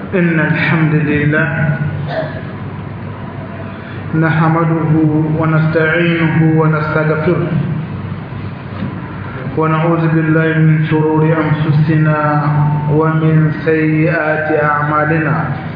إن الحمد لله نحمده ونستعينه ونستغفره ونعوذ بالله من شرور أنفسنا ومن سيئات أعمالنا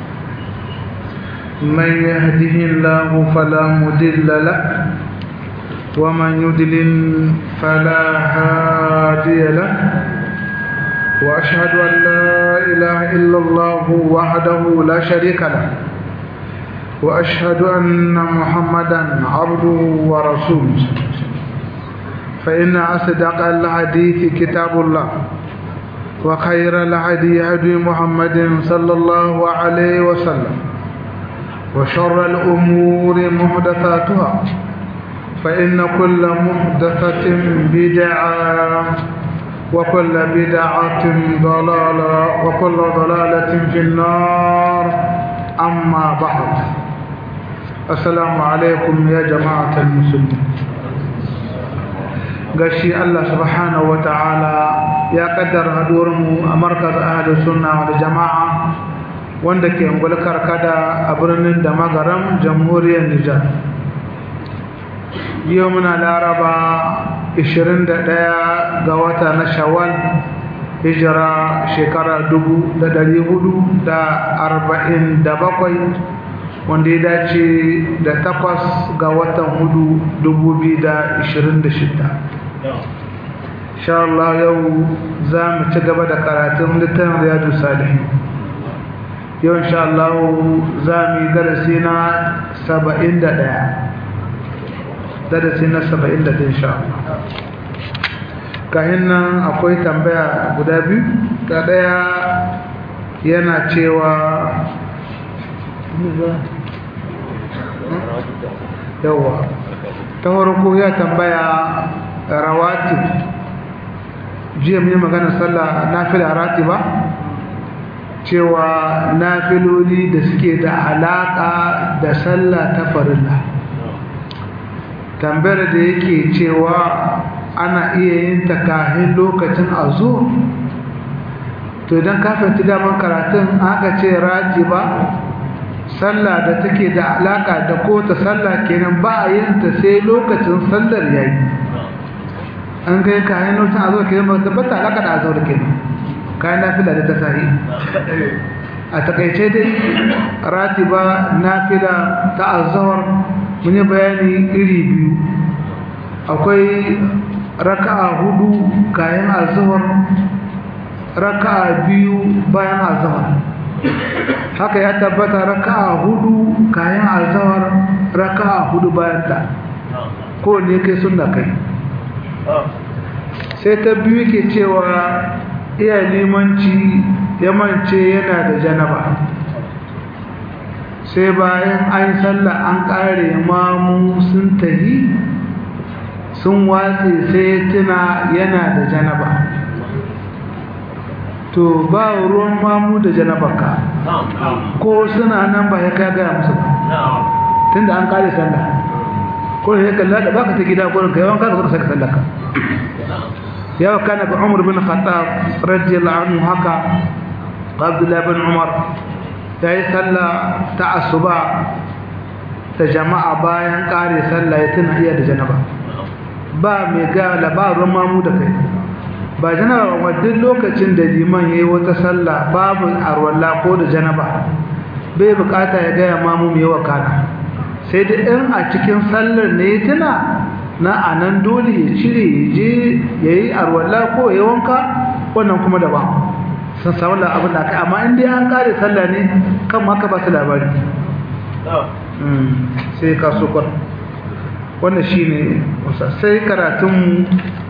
من يهده الله فلا مضل له ومن يضلل فلا هادي له وأشهد أن لا إله إلا الله وحده لا شريك له وأشهد أن محمدا عبده ورسوله فإن أصدق الحديث كتاب الله وخير الهدي هدي محمد صلى الله عليه وسلم وشر الأمور محدثاتها فإن كل محدثة بدعة وكل بدعة ضلالة وكل ضلالة في النار أما بعد السلام عليكم يا جماعة المسلمين gashi Allah subhanahu wa ta'ala ya kaddara mu a markaz ahlus sunna wal jama'a wanda ke ngulkar kada a birnin da magaram jamhuriyar Nijar yau muna laraba 21 ga wata na shawwal hijira shekara 447 wanda ya dace da takwas ga watan hudu 2026 sha Allah yau za mu ci gaba da karatun littafin riyadu salihin yau insha Allah za mu yi darasi na 71 darasi na 71 insha Allah kahin nan akwai tambaya guda biyu ta daya yana cewa yawa ta farko ya tambaya rawatib jiya mai magana sallah nafila ratiba cewa nafiloli da suke da alaka da sallah ta farilla tambayar da yake cewa ana iya yin ta kahin lokacin azo to idan ka fahimci daman karatun aka ce ratiba sallah da take da alaka da ko ta sallah kenan ba a yin ta sai lokacin sallar yayi an kai kayan lokacin azo kenan ba tabbata alaka da azo kenan kayan nafila da ta sahi a takaice dai ratiba nafila ta azhar mun yi bayani iri biyu akwai raka'a hudu kayan azhar raka'a biyu bayan azhar haka ya tabbata raka'a hudu kayan azhar raka'a hudu bayan ta ko ne kai sunna kai sai ta biyu ke cewa iya limanci ya mance yana da janaba sai bayan an sallah an kare mamu sun tahi sun watse sai tuna yana da janaba to ba ruwan mamu da janabarka ko suna nan ba ya ka gaya musu tun da an kare sallah ko ya kalla da baka ta gida gurin kai wanka ka saka sallah ka ya kana ga Umar bin Khattab radiyallahu anhu haka Abdullah bin Umar yayi sallah ta asuba ta jama'a bayan kare sallah ya tuna iya da janaba ba mai ga labarin mamu da kai ba janaba ba duk lokacin da liman yayi wata sallah babu arwalla ko da janaba bai bukata ya ga mamu mai wakana sai da in a cikin sallar ne tuna na anan dole ya cire ya je yayi arwalla ko ya wanka wannan kuma daban san samu abin da kai amma in dai an kare sallah ne kan maka ba su labari sai ka so wannan shine sai karatun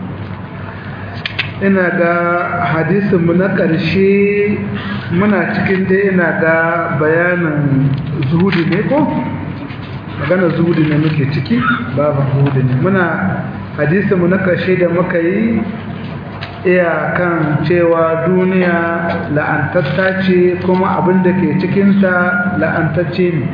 ina ga hadisinmu na ƙarshe muna cikin dai ina ga bayanin zuhudi ne ko magana zuhudi ne muke ciki babu zuhudi ne muna hadisinmu na ƙarshe da muka yi iya kan cewa duniya la'antatta ce kuma abin da ke cikinta la'antacce ne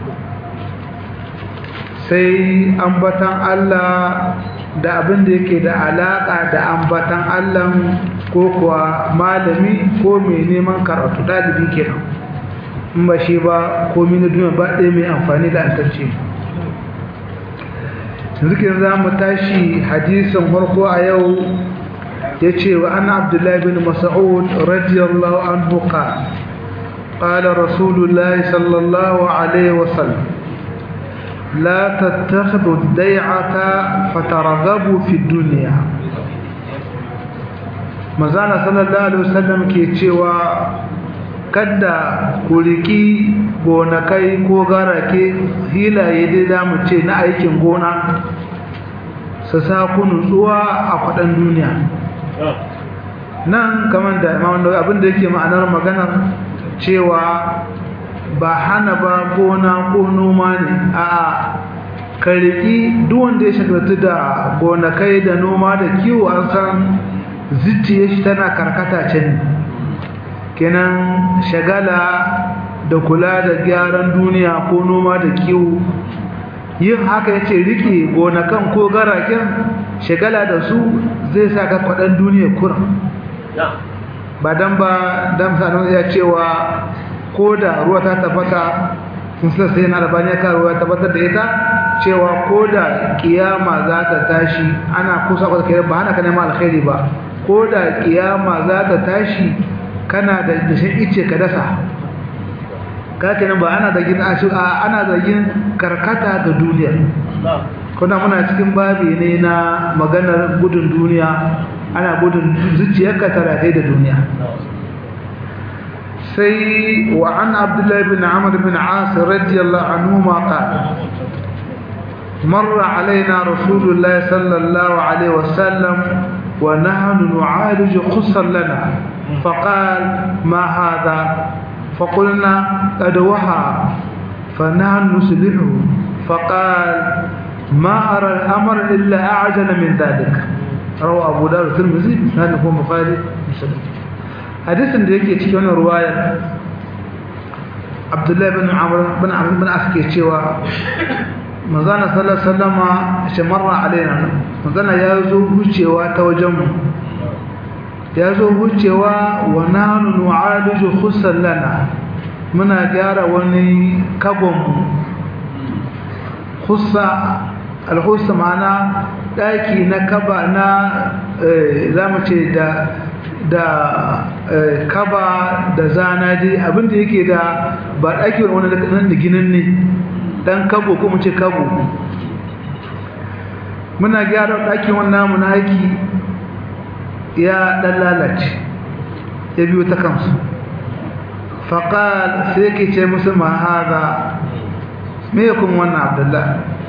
sai ambatan Allah da abin da yake da alaka da ambatan Allah ko kuwa malami ko mai neman karatu dalibi kenan in ba shi ba komi na duniya ba ɗaya mai amfani da antacce zikin za mu tashi hadisin farko a yau ya ce wa ana abdullahi bin mas'ud radiyallahu anhu qala qala rasulullahi sallallahu alaihi wasallam لا تتخذوا الديعة فترغبوا في الدنيا مزانا صلى الله عليه وسلم ke cewa kada ku riki gonakai ko garake hilaye dai za mu ce na aikin gona su sa ku nutsuwa a kwaɗan duniya nan kamar da abinda yake ma'anar maganar cewa ba hana ba gona ko noma ne a ka riƙi wanda ya shagartu da gonakai da noma da kiwo an san zuciya shi tana karkata can kenan shagala da kula da gyaran duniya ko noma da kiwo yin haka ya ce riƙe gonakan ko garaken shagala da su zai sa ka kwaɗan duniya kuran ba don ba don sanar ya cewa ko da ruwa ta tabbata sun sa sai na albani ka ruwa tabbatar da ita cewa ko da kiyama za ta tashi ana kusa da kai ba hana ka neman alkhairi ba ko da kiyama za ta tashi kana da dashin ice ka dasa ka kenan ba ana da gina a ana da yin karkata ga duniya kuna muna cikin babi ne na maganar gudun duniya ana gudun zuciyarka ta ratai da duniya سي وعن عبد الله بن عمرو بن عاص رضي الله عنهما قال مر علينا رسول الله صلى الله عليه وسلم ونحن نعالج خصا لنا فقال ما هذا فقلنا قد وهى فنحن نسلحه فقال ما أرى الأمر إلا أعجل من ذلك روى أبو داود الترمذي بسنده مخالف مسلم hadisin da yake cikin wannan ruwayar abdullahi bin amr bin amr bin as ke cewa manzana sallallahu alaihi wasallama shamarra alaina manzana ya zo hucewa ta wajen mu ya zo hucewa wa nahnu nu'aliju khussan lana muna gyara wani kabon mu khussa al-khussa ma'ana daki na kaba na zamu ce da da kaba da zana dai abinda yake da ba ɗaki wani nan da ginin ne ɗan kabo ko ce kabo muna gyara ɗakin wannan namu na haiki ya ɗan lalace ya biyo ta kansu faƙal sai yake ce musu ma haza me ya kuma wannan abdullah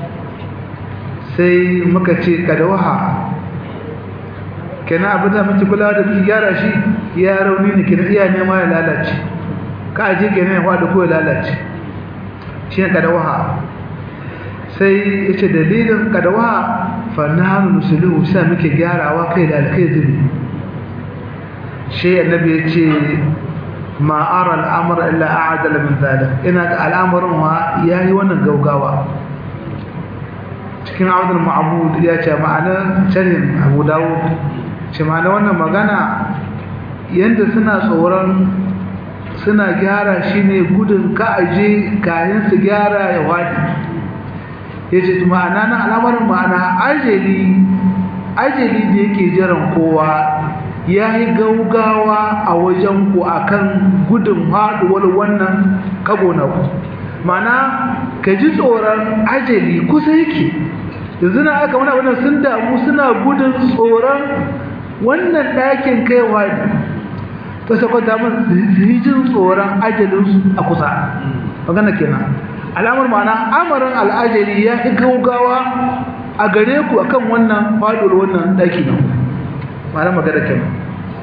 sai muka ce kadawaha kenan abin da muke kula da ki gyara shi ya rauni ne kenan iya nema ya lalace ka aje kenan ya faɗi ko ya lalace shi ne kadawaha sai ya ce dalilin kadawaha fa nahnu nusuluhu sai muke gyarawa kai da alkai zubi shi annabi ya ce ma ara al'amra illa a'dala min zalik ina ga al'amarin wa yayi wannan gaugawa cikin abdul ma'bud ya ce ma'anar sharhin abu dawud ce ma na wannan magana yadda suna tsoron suna gyara shi ne gudun ka'aje kayan su gyara ya wadi ya ce ma'ana na alamarin ma'ana ajali ajali da yake jiran kowa ya yi gaugawa a wajen ku akan gudun haɗuwar wannan kago na ku ma'ana ka ji tsoron ajali kusa yake yanzu na aka wani wannan sun damu suna gudun tsoron wannan ɗakin kaiwa ne ta sakwata mun su yi jin tsoron ajalinsu a kusa magana kenan alamar ma'ana amarin al'ajali ya fi gaugawa a gare ku akan wannan faɗuwar wannan ɗaki nan ma'ana magana kenan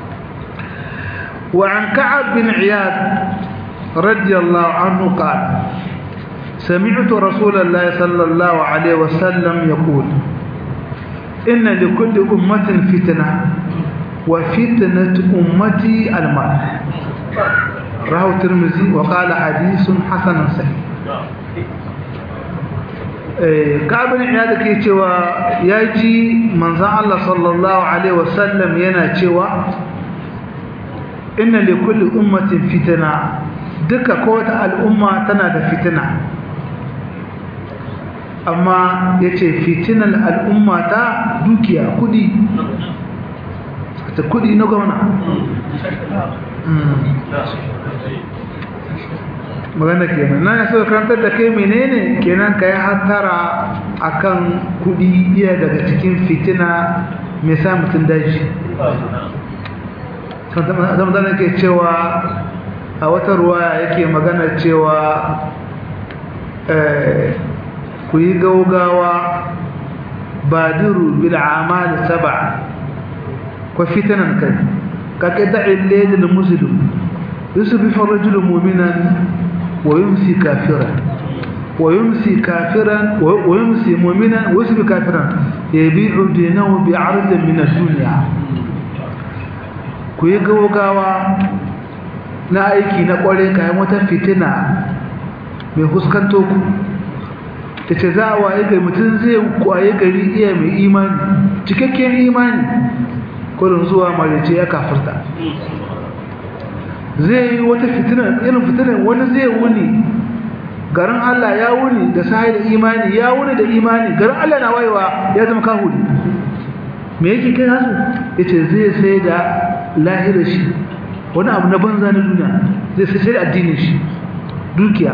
وعن كعب بن عياد رضي الله عنه قال سمعت رسول الله صلى الله عليه وسلم يقول إن لكل أمة فتنة وفتنة أمتي المال رواه الترمذي وقال حديث حسن صحيح kabin ya da ke cewa ya ji manzan Allah sallallahu Alaihi wasallam yana cewa inna li kulli ummatin fitana duka kowace al'umma tana da fitina amma ya ce fitinan al'umma ta dukiya kudi ta kudi na gwamna magana kenan na yaso karantar da kai menene kenan ka yi hattara akan kudi iya daga cikin fitina mai sa mutum daji zama zana ke cewa a wata ruwa yake magana cewa ku yi gaugawa badiru bil amal sab'a ko fitanan kai ka qita'il layl muslim yusbihu ar-rajulu mu'minan wa yumsi kafiran wa yumsi kafiran wa yumsi mu'minan wa yusbi kafiran yabi'u dinahu bi'ardin min ad-dunya ku yi gaugawa na aiki na kware kayan wata fitina mai huskanto ku ta ce za a waye gari mutum zai kwaye gari iya mai imani cikakken imani kudin zuwa marice ya kafirta zai yi wata fitina irin fitinan wani zai wuni garin Allah ya wuni da sahi da imani ya wuni da imani garin Allah na wayewa ya zama kahuri me yake kai hasu ya ce zai sai da lahirar shi wani abu na banza na duniya zai sai da addinin shi dukiya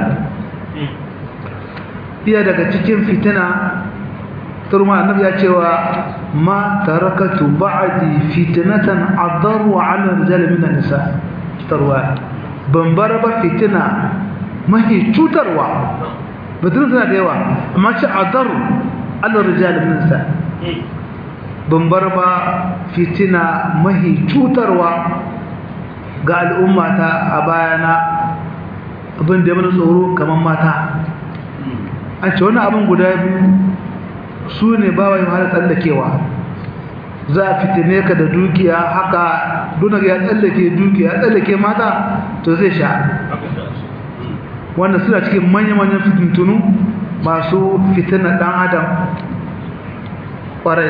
iya daga cikin fitina turma annabi ya cewa ma tarakatu ba'di fitnatan adarru 'ala rijal min an-nisa tarwa ban bar ba fitina mahi cutarwa batun suna da yawa amma ce adar 'ala rijal min an-nisa ban bar ba fitina mahi cutarwa ga al'ummata a bayana abin da ya mana tsoro kamar mata an ce wani abin guda biyu su ne ba wa yi har tsallakewa za a fitine ka da dukiya haka dunar ya tsallake dukiya ya tsallake mata to zai sha wanda suna cikin manya-manyan fitintunu masu fitina ɗan adam ƙwarai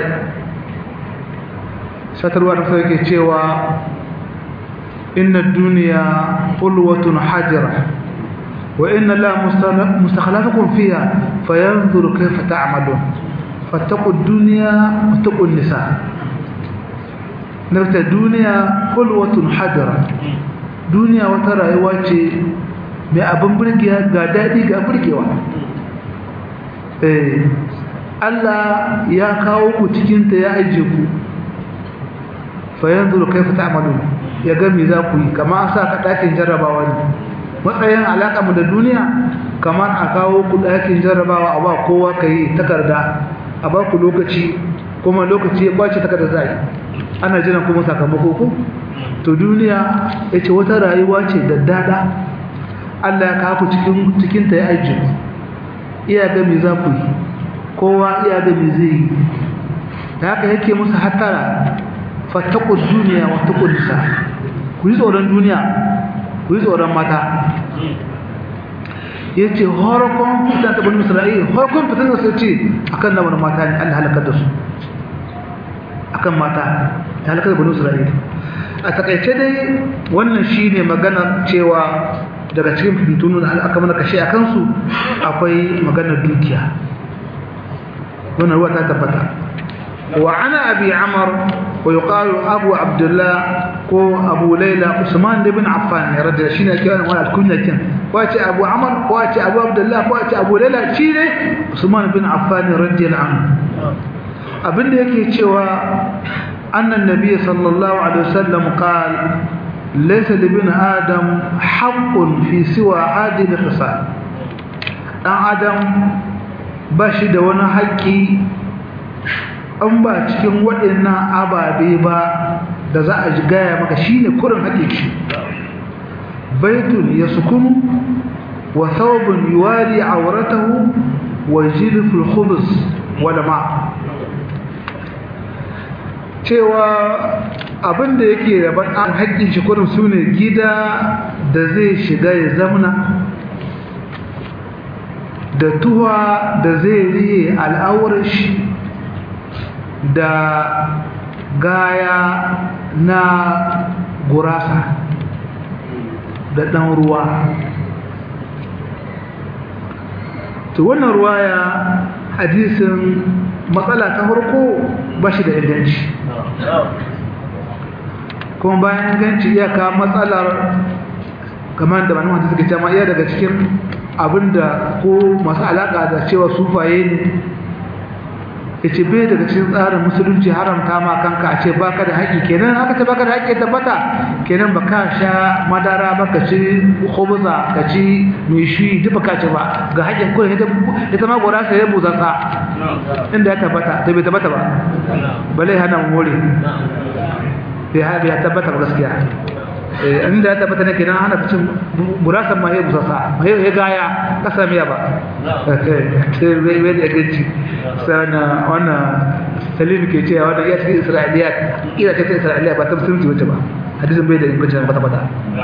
shatarwa da sauke cewa inna duniya ulwatun hajjira وإن الله مستخلفكم فيها فينظر كيف تعملون فاتقوا الدنيا واتقوا النساء نبت الدنيا خلوة حجرة دنيا وترى يواجه mai abin birgiya ga daɗi ga birgewa Allah ya kawo ku cikinta ya ajiye ku fayan zuru kai fita amalu ya gami za ku yi kama an sa ka ɗakin jarrabawa ne matsayin alaƙa mu da duniya kamar a kawo ku ɗakin jarrabawa a ba kowa ka yi takarda a ba ku lokaci kuma lokaci ya ɓace takarda za yi ana jiran kuma sakamako ku to duniya ya ce wata rayuwa ce da dada Allah ya kawo ku cikinta ya ajiye iya ga me za ku yi kowa iya ga me zai yi da haka yake musu hattara fattakun duniya wata kudisa ku yi tsoron duniya ku yi tsoron mata ya ce horokon fitan taɓin isra'il horokon fitan da sai ce a kan namar mata ne allah halakar da su a kan mata ta halakar da bani isra'il a takaice dai wannan shi ne maganar cewa daga cikin fitintunu da aka mana kashe a kansu akwai maganar dukiya wannan ruwa ta tabbata وعن أبي عمر ويقال أبو عبد الله كو أبو ليلى عثمان بن عفان رضي الله عنه كان ولا كنا كان واتي أبو عمر واتي أبو عبد الله واتي أبو ليلى شيء عثمان بن عفان رضي الله عنه abin da yake cewa annan nabi sallallahu alaihi wasallam qal laysa li bin adam haqqun fi siwa hadhihi al-khisal dan adam ba shi da wani haƙƙi an ba cikin waɗannan ababe ba da za a gaya maka shi ne kurin haƙe shi baitun ya sukunu wa thawbun yuwari auratahu wa jilful khubus wal ma cewa abinda yake rabar an haƙƙin shi kurin su ne gida da zai shiga ya zamna da tuwa da zai riye al'aurar shi da gaya na gurasa da ɗan ruwa to wannan ruwaya hadisin matsala ta farko ba shi da inganci kuma bayan inganci iyaka matsalar kamar da manuwa suke cewa iya daga cikin abinda ko masu alaka da cewa sufaye ne ya ce bai daga cikin tsarin musulunci haramta ma kanka a ce baka da haƙi kenan haka ce baka da haƙi tabbata kenan ba ka sha madara ba ka ci khobuza ka ci mishi duk baka ci ba ga haƙin kawai ita ma gora sai ya buza sa inda ya tabbata ta bai tabbata ba balai hana more bai tabbata ba gaskiya inda ya tabbata ne kenan hana cin burasan ma ya busasa ma ya gaya kasa miya ba sai bai bai da gaci sana wannan salim ke cewa wannan ya cikin isra'iliya ira ce ta isra'iliya ba ta musulunci wace ba hadisin bai da inganci ba bata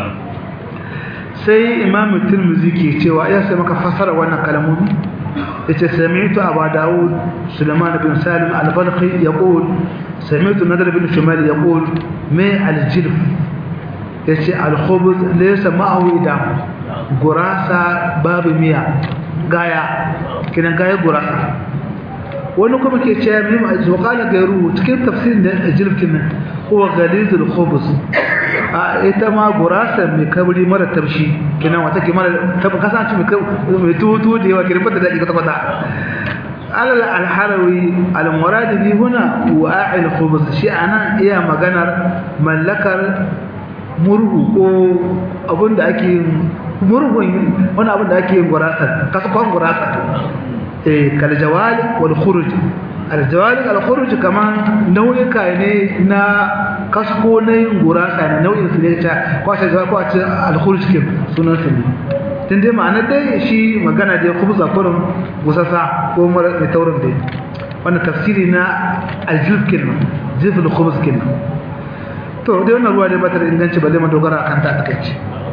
sai imam tirmidhi ke cewa ya sai maka fasara wannan kalmomi yace sami'tu abu daud sulaiman bin salim al-balqi yaqul sami'tu nadr bin shumal yaqul ma al-jilf yace al-khubuz laysa ma'ahu idam gurasa babu miya gaya kinan gaya gurasa wani kuma ke cewa mai ma'aji wakala gairu cikin tafsirin da jirgin nan kuwa galizul khubus a ita ma gurasa mai kabri mara tafshi kinan wata ke mara tabi kasance mai tutu da yawa kirin fata daɗi kwata-kwata alal alharawi almuradi bi huna wa'il khubus shi anan iya maganar mallakar murhu ko abin da ake yin murhun wani abin da ake yin gurasa kasakon gurasa kal jawali wal khuruj al jawali al khuruj kaman nau'ika ne na kasko na yin gurasa ne nau'in su ne ta kwace ga kwace al khuruj kin sunan su ne tun dai ma'anar dai shi magana dai kubza kurin gusasa ko mara mai taurin dai wannan tafsiri na aljuf kin jiful khubz kin to dai wannan ruwa dai ba ta da inganci ba zai madogara akan ta takaici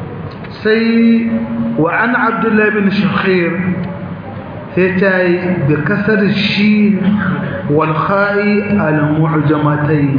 sai wa an abdullahi bin shakhir هتاي بكسر الشين والخاء المعجمتين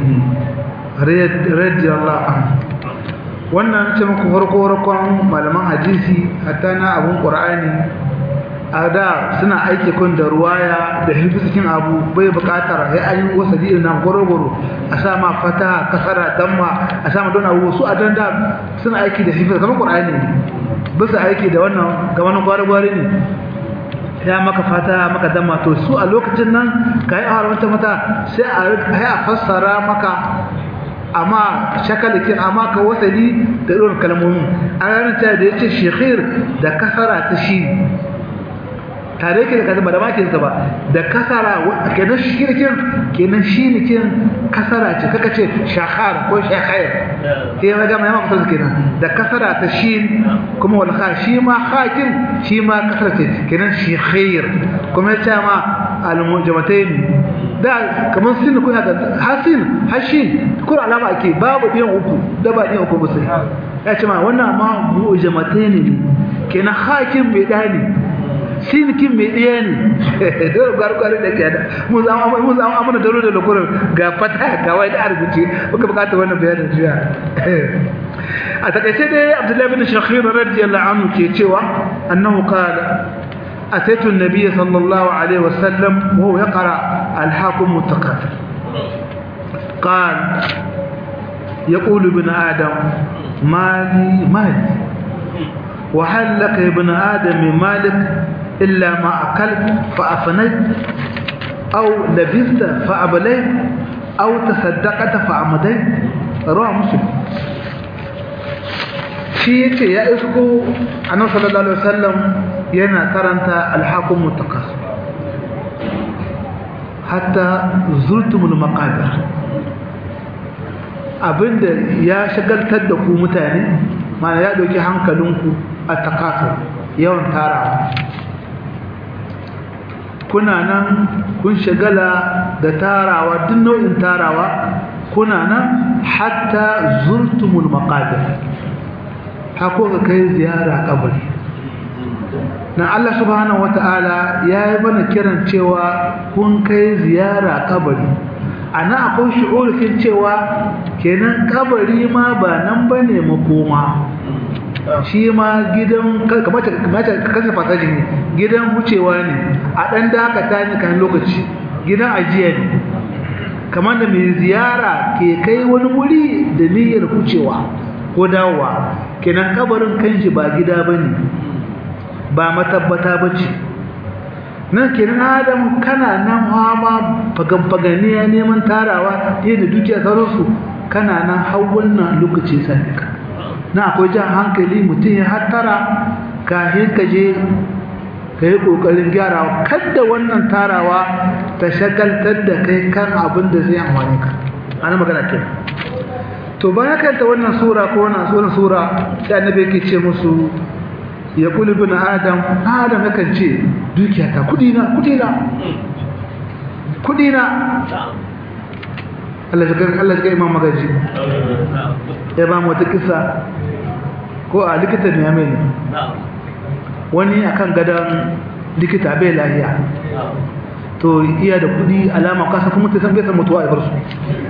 رضي الله عنه wannan ce muku farko farkon malaman hadisi hatta na abun qur'ani a da suna aiki kun da ruwaya da cikin abu bai bukatar sai an yi wasali na gorogoro a sa ma fata kasara damma a sa ma don abu su a danda suna aiki da hifiz kamar qur'ani bisa aiki da wannan ga wani gwari ne ya maka fata maka dama to su a lokacin nan ka yi haramta mata sai a fassara maka amma shakalikin amma ka wasali da irin kalmomin a ranar ta da ya ce shekhir da kasara ta shi tare ke da kaza ba da makinsa ba da kasara kenan shirkin kenan shinikin kasara ce kaka ce shakhar ko shakhair sai ya gama yamma kusa kenan da kasara ta shin kuma wal kha shi ma khakin shi ma kasara ce kenan shi khair kuma ya ce ma al mujamatayn da kamar sin ko haka hasin hashin kur alama ake babu ɗiyan uku da ba ɗiyan uku ba sai ya ce ma wannan ma mujamatayn ne kenan khakin mai dani sinikin mai ɗaya ne dole gwargwari da kyada mun zama amina dole da lokuran ga fata ga wai da arziki muka bukata wannan bayanin jiya a takaice dai abdullahi bin shakhir radiyallahu anhu ke cewa annahu qala أتيت النبي صلى الله عليه وسلم وهو يقرأ الحاكم متقاتل قال يقول ابن آدم مالي مالي وهل لك يا ابن آدم من مالك إلا ما أكلت فأفنيت أو لبست فأبليت أو تصدقت فأمديت رواه مسلم shi yace ya isko annabi sallallahu alaihi wasallam yana karanta al-hakum mutaqas hatta zurtumul maqabir abinda ya shagaltar da ku mutane mana ya dauki hankalinku a takasur yawan tarawa kuna nan kun shagala da tarawa duk nau'in tarawa kuna nan hatta zurtumul maqabir hako ga kai ziyara kabari na Allah subhanahu wata'ala ya yi mana kiran cewa kun kai ziyara kabari ana akwai shi'urkin cewa kenan kabari ma ba nan bane makoma shi ma gidan kamata kamata kasa fasaji ne gidan wucewa ne a dan dakata ne kan lokaci gidan ajiya ne kamar da mai ziyara ke kai wani wuri da niyyar wucewa ko dawowa kenan kabarin kanshi ba gida bane ba matabbata bace nan kenan adam kana nan hama fagan faganiya neman tarawa da dukiya sauransu kana nan har wannan lokaci sai ka na akwai jan hankali mutum ya hattara kafin ka je ka yi ƙoƙarin gyarawa kadda wannan tarawa ta shagaltar da kai kan abin da zai amfani ka ana magana ke to bayan kanta wannan sura ko wannan wannan sura sai annabi yake ce musu ya kuli bin adam adam yakan ce dukiya ta kudi na kudi na kudi na Allah ya Allah ya imam magaji ya ba mu wata kisa ko a likitan ne mai wani akan gadan likita bai lahiya to iya da kudi alama kasa kuma ta san bai san mutuwa a bar su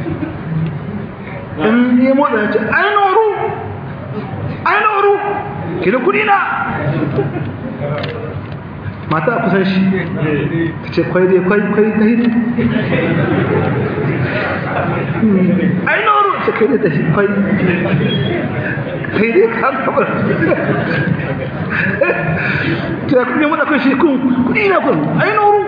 in yi motsa ya ce ai noru ai noru kila kudi na mata a kusan shi ta ce kwai dai kwai kwai kai ne ai noru ce kai dai ta shi kwai kai dai ka kabar ta kudi mata kun shi kun kudi na kun ai noru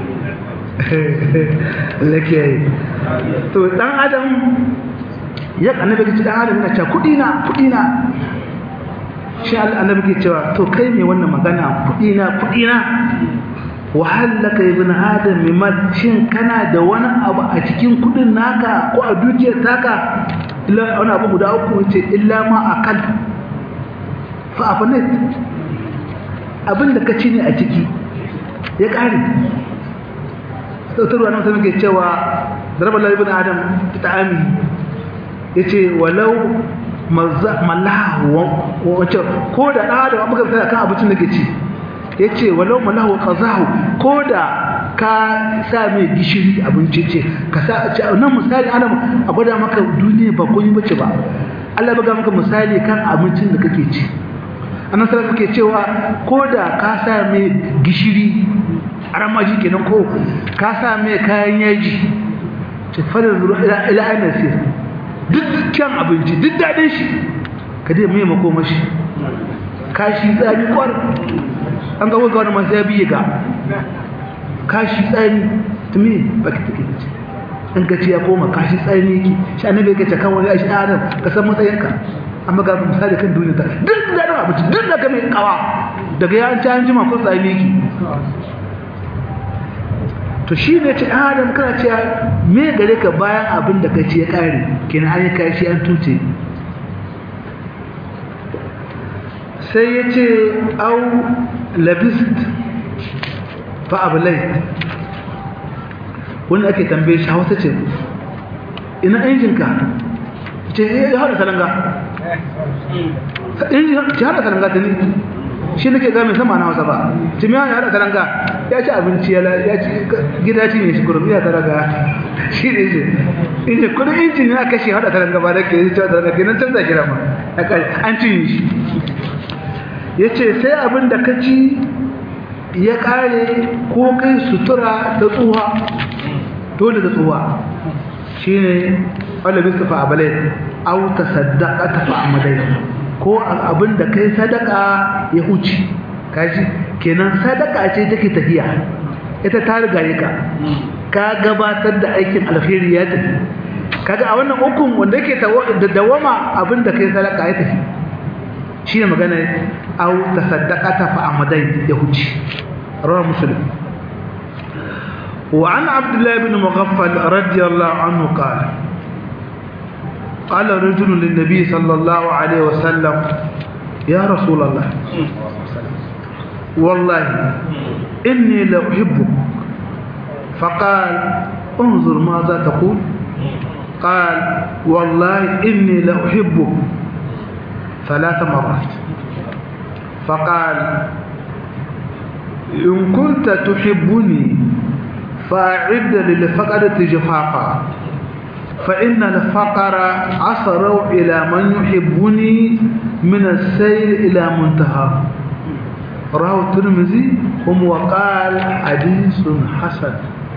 lake to dan adam ya annabi ke ce dan adam yana cewa kudi na kudi na shi annabi ke cewa to kai me wannan magana kudi na kudi na wahallaka ibn adam mimma shin kana da wani abu a cikin kudin naka ko a dukiyar taka illa wani abu guda uku ce illa ma akal fa afanat abin da ka ci ne a ciki ya kare sautarwa na musamman ke cewa zarabar lalibin adam ta ta'ami ya ce walau mallahu wacce ko da ɗan adam abuka fita kan abincin da ke ci ya ce walau mallahu ƙazahu ko da ka sa mai gishiri abinci ce ka sa a nan misali adam a gwada maka duniya ba kun yi bace ba Allah ya buga maka misali kan abincin da kake ci annan sallallahu ke cewa ko da ka sa mai gishiri aramaji kenan ko ka sa mai kayan yaji ce fadar zuwa ila ainihin sir duk kyan abinci duk daɗin shi ka dai mai makomashi kashi tsami kwar an ga wani masu ya biye ga kashi tsami tumi ba ki take ce in ka ce ya koma kashi tsami yake shi annabi ya ce kan wani ashi adam ka san matsayinka amma ga misali kan duniya ta duk daɗin abinci duk da ka mai kawa daga ya ci an jima ko tsami yake to shi ne ce adam kana ce me gare ka bayan abin da ka ce ya kare kenan an yi kashi an tuce sai ya ce au labist fa abulai wani ake tambaye shi hausa ce ina injinka ce ya haɗa salanga injin ce haɗa salanga ta ne shi nake ga mai sama na wasa ba timiya ya hada taranga ya ci abinci ya ci gida ci ne shi kurum ya taranga shi ne shi inda kudin injin ya kashe hada taranga ba da ke yi cewa taranga kenan canza kira ma an ci shi ya ce sai abin da ka ci ya kare ko kai sutura ta tsuwa dole da tsuwa shi ne wanda bisa fa abalai au ta saddaka ta fa amadai ko abin da kai sadaka ya huce kaji kenan sadaka ce take tafiya ita ta riga ka ka gabatar da aikin alheri ya tafi kaga a wannan ukun wanda yake da dawama abin da kai sadaka ya tafi shi ne magana au tasaddaqata fa amadai ya huce rawa muslim وعن عبد الله بن مغفل رضي الله عنه قال قال رجل للنبي صلى الله عليه وسلم يا رسول الله والله إني لأحبك فقال انظر ماذا تقول قال والله إني لأحبك ثلاث مرات فقال إن كنت تحبني فأعد للفقدة جفافا فإن الفقر أسرع إلى من يحبني من السير إلى منتهى رواه الترمذي هم وقال حديث حسن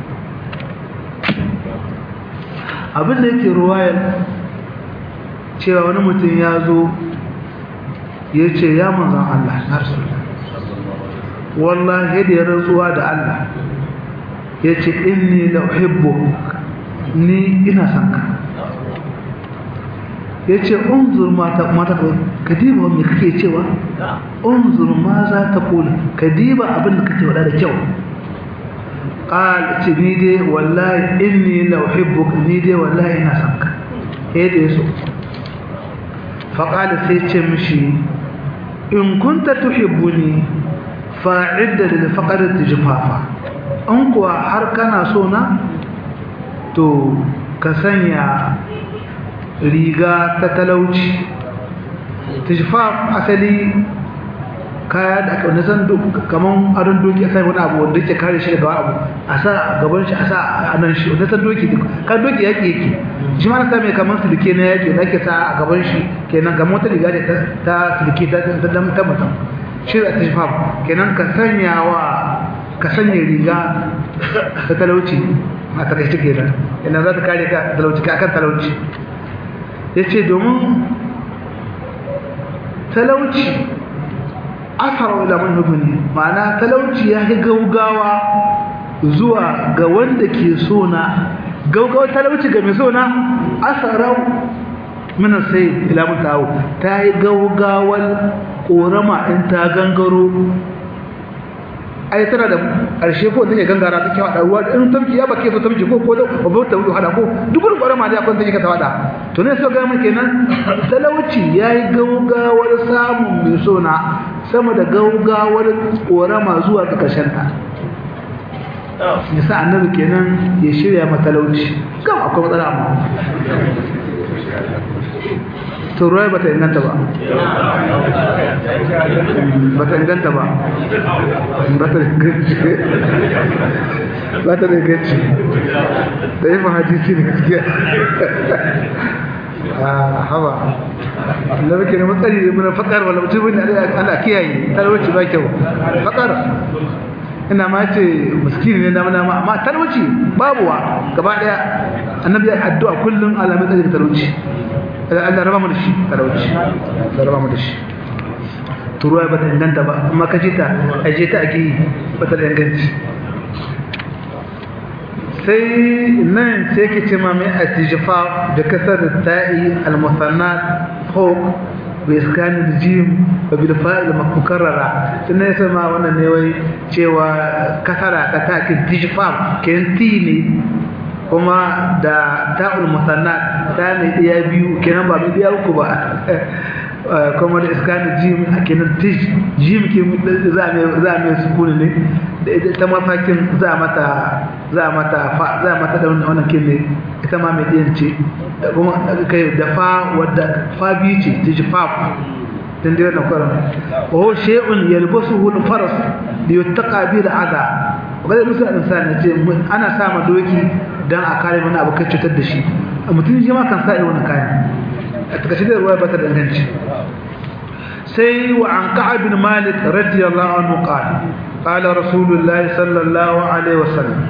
abin da yake ruwayar cewa wani mutum ya zo ya ce ya manzan Allah ya rasu wallahi da ya rantsuwa da Allah ya ce inni la uhibbu ni ina son ka ya ce unzur mata mata ka diba me kake cewa unzur ma za ta kula ka diba abin da kake wada da kyau qal ce ni dai wallahi inni la uhibbuka ni dai wallahi ina son ka eh da yaso fa qala sai ce mishi in kunta tuhibbuni fa'idda lil faqr tijfafa an kuwa har kana so na to ka sanya riga ta talauci tijfaf asali kaya da aka wani san kaman adon doki a sai wani abu wanda yake kare shi daga abu a sa gaban shi a sa a nan shi wanda san doki kan doki yaki yake shi ma na sa mai kaman silke na yaki da ake sa a gaban shi kenan kamar wata riga ta ta silke ta ta ta mutum shi da tijfaf kenan ka sanya wa ka sanya riga ta talauci a takaice kenan ina za ta kare ka talauci ka akan talauci yace domin talauci asar ila manhubuni ma'ana talauci ya yi gaugawa zuwa ga wanda ke so na gaugawa talauci ga mai so na asarau mina sai ila mutawo ta yi gaugawar korama in ta gangaro ai tana da ƙarshe ko take gangara take wada ruwa in tamki ya bake so tamki ko ko da babu ta wuce hada ko duk wani ƙwarama da akwai take ka tawada to ne so ga mun kenan talauci yayi gaugawar samun mai sona sama da gaugawar ƙorama zuwa ga ƙarshen ta yasa annabi kenan ya shirya matalauci kam akwai matsala amma to ruwa ba ta inganta ba ba ta inganta ba ba ta inganci ba ta inganci da yi hadisi ne gaskiya a haba da muke ne matsari da muna fakar wala mutum ne ana kiyaye talauci ba kyau fakar ina ma ce miskini ne na mana amma talauci babuwa gaba daya annabi ya addu'a kullum alamin tsari da talauci Allah raba mu da shi talauci Allah raba mu da shi turuwa ba ta inganta ba amma ka ce ta aje ta ake yi ba ta da inganci sai nan sai ke ce ma mai atijfa da kasar ta'i al-musannat fawq bi iskan al-jim wa bil fa'il mukarrara sai ne sai ma wannan ne wai cewa kasara ta ta'kin tijfa ken ti ne kuma da ta'ul musannat ta mai iya biyu kenan ba mai iya uku ba kuma da iskanin jim a kenan tish jim ke za a mai sukuni ne da ita ta mafakin za mata za mata fa za mata da wannan kin ne ita ma mai diyan ce kuma kai da fa wadda fa biyu ce tish fa dan dai wannan kwaran wa shay'un yalbasuhu al-faras li yuttaqa bi al-adha wanda musu insani ce ana sa ma doki dan a kare mana abu kai cutar da shi mutum shi ma kan sa irin wannan kayan a takaice da ruwa ba ta danganci sai wa an ka'ab bin malik radiyallahu anhu qala qala rasulullahi sallallahu alaihi wasallam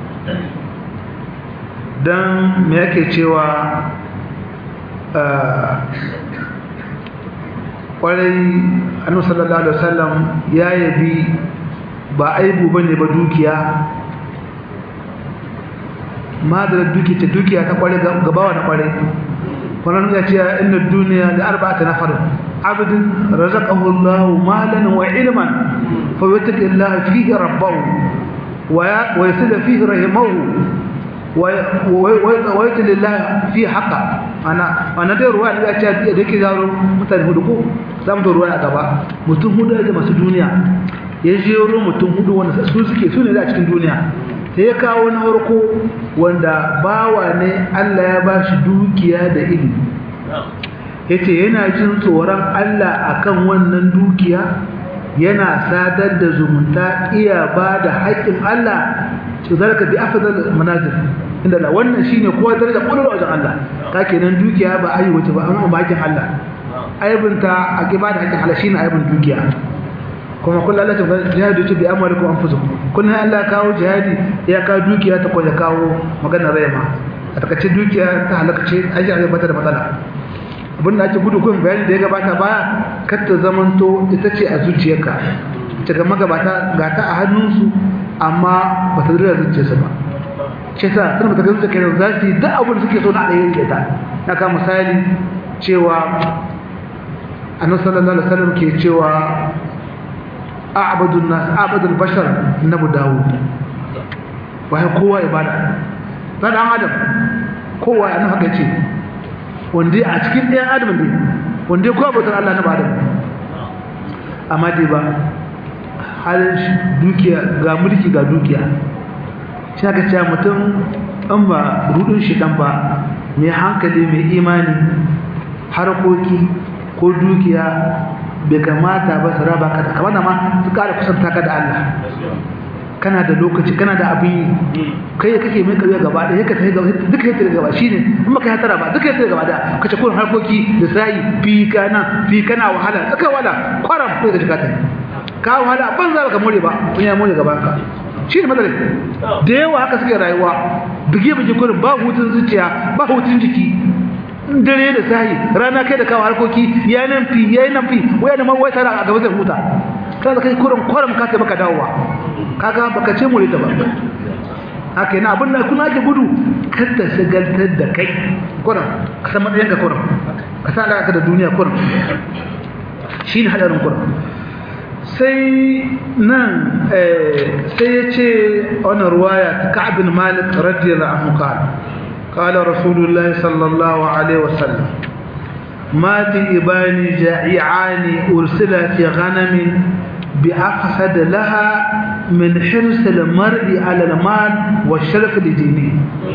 dan me yake cewa kwarai annabi sallallahu alaihi wasallam ya yabi ba aibu bane ba dukiya ma da duki ta dukiya ta kware gabawa na kware wannan ya ce inna duniya da arba'ata nafar abdun razaqahu Allah malan wa ilman fa yattaqi Allah fihi rabbahu wa yasil fihi rahimahu wa yatil Allah fi haqa ana ana da ruwa da ce da yake zaro mutane hudu ko zamu da ruwa a gaba mutum hudu da masu duniya ya jero mutum hudu wanda su suke su ne da cikin duniya sai ya kawo na farko wanda bawa ne Allah ya ba shi dukiya da ilimi yace yana jin tsoron Allah akan wannan dukiya yana sadar da zumunta iya ba da haƙƙin Allah to zalika bi afdal manazil inda Allah wannan shine kowa daraja kullu wajen Allah ka kenan dukiya ba ayi wace ba amma ba hakin Allah aibinta a ibada hakin Allah shine aibin dukiya kuma kullu Allah ta jihadu ta bi amwalikum anfusukum kullu Allah kawo jihadi ya kawo dukiya ta kwaje kawo maganar rayma a takaice dukiya ta halaka ce aji a bata da matsala abin da ake gudu kun bayani da ya gabata baya kar ta zamanto ita ce a zuciyarka ta ga magabata ga ta a hannunsu amma ba ta zira zuciyarsa ba ce sa sun ba ta gaza kai za su yi duk abin da suke so na ɗaya da ta na ka misali cewa annabi sallallahu alaihi wasallam ke cewa a'badun nas a'badul bashar nabu dawud wai kowa ibada na dan adam kowa annabi haka ce wanda a cikin ɗayan adam ne wanda kowa bautar Allah na ba adam amma dai ba halin dukiya ga mulki ga dukiya shi aka ce mutum an ba rudin shi dan ba mai hankali mai imani harkoki ko dukiya bai kamata ba su raba ka da kamar ma su kara kusanta ka da Allah kana da lokaci kana da abin yi kai kake mai kauye gaba da yake tafi gaba duka yake gaba shine in baka ya tara ba duka yake gaba da kace kun harkoki da sai fi kana fi kana wahala duka wala kwaram ko da jikata ka wahala ban za ka more ba kun ya more gaban ka shine matsalar da yawa haka suke rayuwa bige bige kurin ba hutun zuciya ba hutun jiki dare da sahi rana kai da kawo harkoki ya nan fi ya nan fi waya da ma wai tara a gaba zai huta kaza kai kurin kwaram ka ta baka dawowa kaga baka ce mu ta ba haka yana abin da kuna ake gudu kar ta shagaltar da kai kurin ka san matsayin ka kurin ka san alaƙa da duniya kurin shi ne hadarin kurin sai nan sai ya ce wannan ruwaya ta ka'abin malik radiyallahu anhu qala qala rasulullahi sallallahu alaihi wasallam مات إباني جائعان أرسلا في غنم بأفسد لها من حرص المرء على المال والشرف لدينه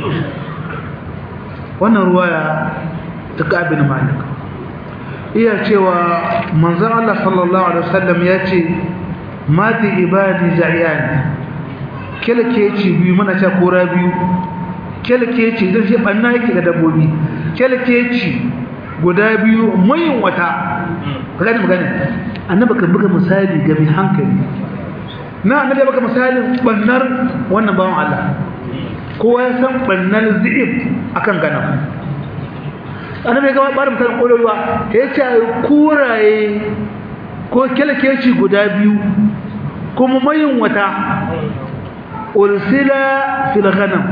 wannan ruwaya ta ƙabin malik iya cewa manzan Allah sallallahu Alaihi wasallam ya ce mati ibadi ja'iyani kyalkeci biyu mana ce kora biyu kyalkeci zai shi ɓanna yake ga dabbobi kyalkeci guda biyu mayin wata gani magana annaba kan buga misali ga mai hankali na annabi baka misalin bannar wannan bawan Allah kowa ya san bannar zi'ib akan gana annabi ya gaba barin misalin kololuwa ya ce kuraye ko kyalkeci guda biyu kuma mayin wata ursila fil ghanam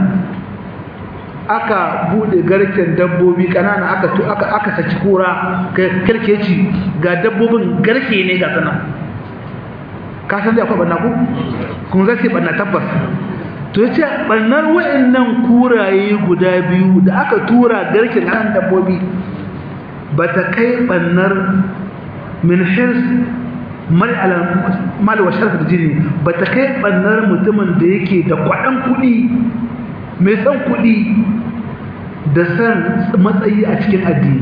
aka bude garken dabbobi kanana aka aka aka saki kura kalkeci ga dabbobin garke ne ga sana ka san da akwai banna ku kun zai ce banna tabbas to yace bannar wayannan kuraye guda biyu da aka tura garken kan dabbobi bata kai bannar min hirs mal ala mal wa sharaf jini bata kai bannar mutumin da yake da kwadan kudi mai san kuɗi da san matsayi a cikin addini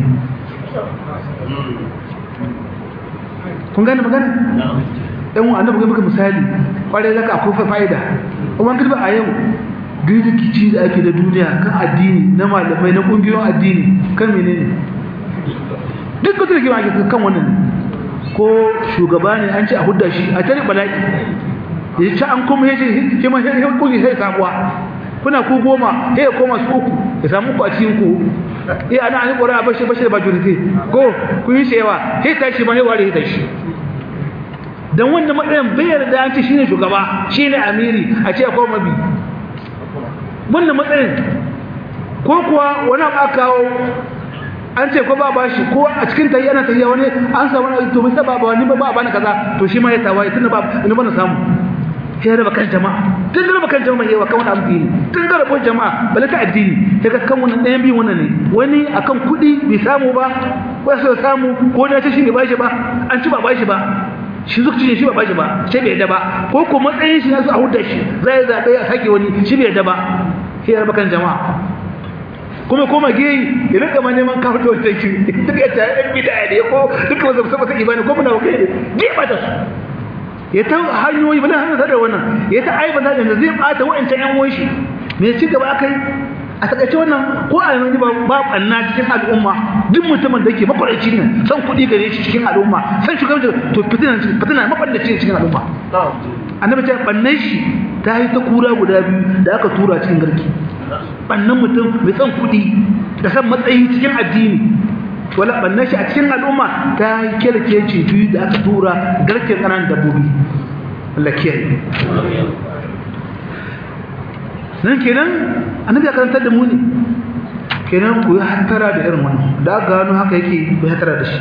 kun gane magana? ɗan wa annabi ga misali ƙwarai zaka akwai fa'ida kuma an a yau duk rikici da ake da duniya kan addini na malamai na ƙungiyoyin addini kan menene duk wata rigima ake kan wannan ko shugaba ne an ce a hudda shi a tare bala'i ya ci an kuma ya ce kima ya kungi sai sabuwa kuna ku goma sai ya koma su uku ya samu ku a cikin ku eh ana an ƙura bashi bashi da majority ko ku yi shewa sai ta shi ma sai ware ta shi dan wannan matsayin bai yarda an ce shine shugaba shine amiri a ce ko mabi wannan matsayin ko kuwa wani abu aka kawo an ce ko ba bashi ko a cikin tayi ana tayi wani an samu wani to sai ba ba wani ba ba bani kaza to shi ma ya tawaye tunda ba ni ba na samu sai raba kan jama'a tun da raba kan jama'a yawa kan wani abu ne tun da raba jama'a bala ta addini sai ka kan wannan ɗayan biyu wannan ne wani akan kuɗi bai samu ba ko ya samu ko na ce shi ne bashi ba an ci ba bashi ba shi zuci ne shi ba bashi ba sai bai yadda ba ko ko matsayin shi na su a hudda shi zai zaɓe a sake wani shi bai yadda ba sai ya raba kan jama'a kuma koma geyi ya rinka ma neman kawo da wata shi duk ya tare ɗan bida ne ko duka wasu musamman sai ibani ko muna kai ne bai bata su ya ta hanyoyi bala hannun da wannan ya ta aiba da zai bata wa'ancan yan uwan shi me ci gaba akai a takaice wannan ko a yanzu ba ba banna cikin al'umma duk mutumin da yake makwarci ne san kuɗi gare shi cikin al'umma san shugabanci to fitina fitina mafallaci cikin al'umma annabi ta bannan shi ta yi ta kura guda biyu da aka tura cikin garki bannan mutum mai san kuɗi da san matsayi cikin addini wala bannan shi a cikin al'umma ta yi kyalkeci biyu da aka tura garken ƙananan dabbobi Allah kiyaye nan kenan annabi ya karantar da mu ne kenan ku yi hattara da irin wannan da aka gano haka yake ku yi hattara da shi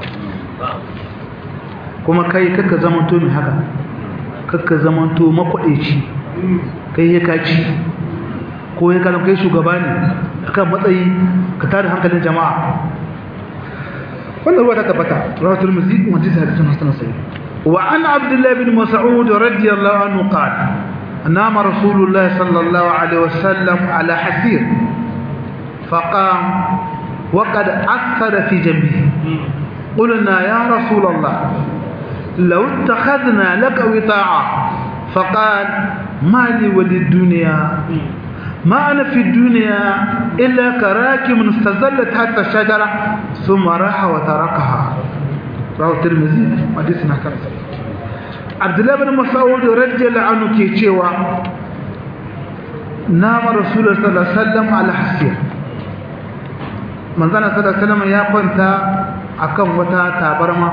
kuma kai kakka zamanto mai haka kakka zamanto makwaɗeci kai ya kaci ko ya kalan kai shugaba ne akan matsayi ka tada hankalin jama'a wannan ruwa ta tabbata rawatul muzi wa hadisi hadisun hasan sahih wa an abdullah bin mas'ud radiyallahu anhu qala نام رسول الله صلى الله عليه وسلم على حسير فقام وقد أثر في جنبه قلنا يا رسول الله لو اتخذنا لك وطاعة فقال ما لي وللدنيا ما أنا في الدنيا إلا كراكب استزلت حتى الشجرة ثم راح وتركها رواه الترمذي حديثنا كان abdullahi bin mas'ud radiyallahu anhu ke cewa nama rasulullahi sallallahu alaihi wasallam ala hasiya manzana sallallahu alaihi wasallam ya kwanta akan wata tabarma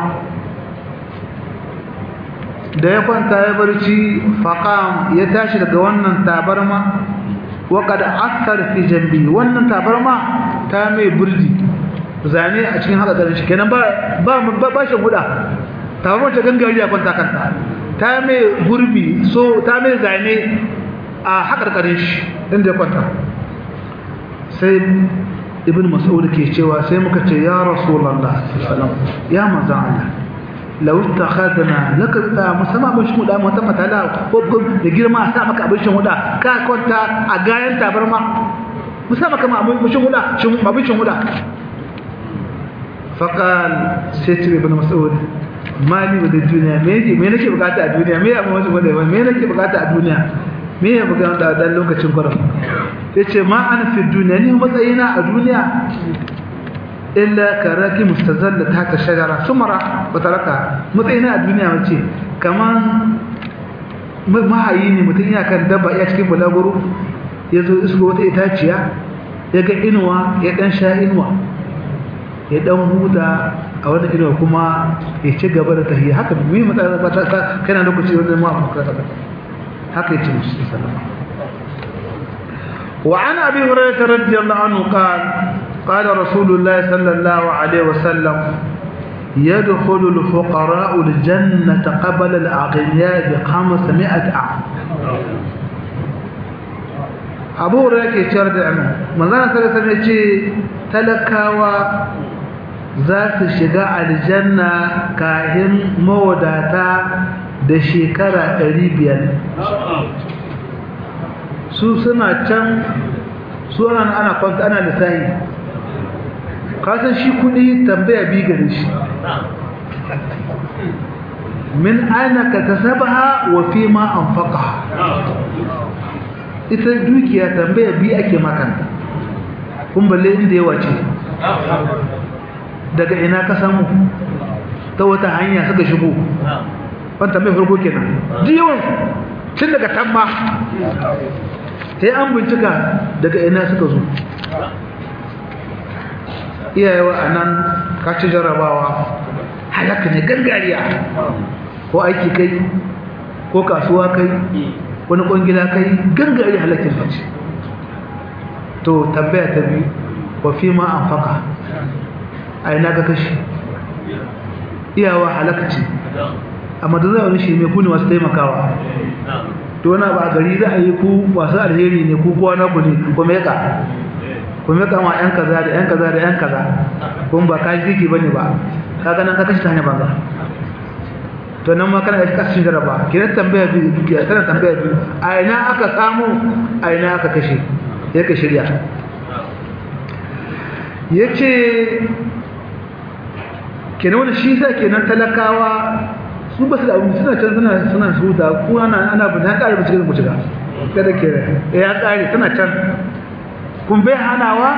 da ya kwanta ya barci faqam ya tashi daga wannan tabarma wa qad athar fi jambi wannan tabarma ta mai burji zane a cikin haka shi kenan ba ba ba shi guda tabarma ta gangari ya kwanta kanta ta mai gurbi so ta mai zane a haƙarƙarin shi inda ya kwanta sai ibn mas'ud ke cewa sai muka ce ya rasulullah sallallahu ya manzo Allah law takhadna laka ta musamman mun shi da mata matala ko da girma sa maka abin shin huda ka kwanta a gayan tabarma musamman kama abin shin huda shin abin shin huda faqal sai ibn mas'ud mali da duniya me yake me nake bukata a duniya me abin wasu gwada me nake bukata a duniya me ya buga da dan lokacin kwarar yace ma ana fi duniya ni matsayina a duniya illa karaki mustazalla ta ta shajara sumara wa taraka matsayina a duniya mace kaman mahayi ne mutum ya kan dabba ya cikin bulaguro ya zo isko wata itaciya ya ga inuwa ya dan sha inuwa ya dan huta a wani inuwa kuma ya ci gaba da tahiyya haka mai matsala ba ta kana lokaci wanda ma abu ka saka haka yace musu sallama wa an abi hurairah radiyallahu anhu qala qala rasulullah sallallahu alaihi wasallam يدخل الفقراء الجنة قبل الأغنياء بخمسمائة عام abu hurairah ke ciyar da amin manzana sallallahu alaihi ce talakawa za su shiga aljanna kahin mawadata da shekara 500 su suna can su ana ana kwanta ana lissahi kasan shi kudi tambaya bi gare shi min aina ka tasabaha wa fi ma anfaqaha ita dukiya tambaya bi ake makanta kun balle inda yawa ce daga ina ka samu ta wata hanya suka shigo ban tambayar farko kenan duk yawan tun daga tamma sai an bincika daga ina suka zo iyayewa a nan ka ci jarabawa halaka ne gangariya ko aiki kai ko kasuwa kai wani kwangila kai gangare halakin mace to tambaya ta biyu wa fi ma an faka a ina ga kashi iyawa halakaci amma da zai wani shi mai kuni masu taimakawa to wani ba a gari za a yi ku masu alheri ne ku kuwa na ku ne ku meka ku meka ma yan kaza da yan kaza da yan kaza kuma ba ka jiki ba ne ba ka ganin ka kashi ta hanyar banza to nan ma kana da kashin jaraba kiran tambaya biyu tana tambaya biyu a ina aka samu a ina aka kashe ya ka shirya yace kenan wannan shi sa kenan talakawa su ba su da abin suna can suna suna su da ku ana ana bin ta kare bincike mu shiga kada ke ya kare tana can kun bai hanawa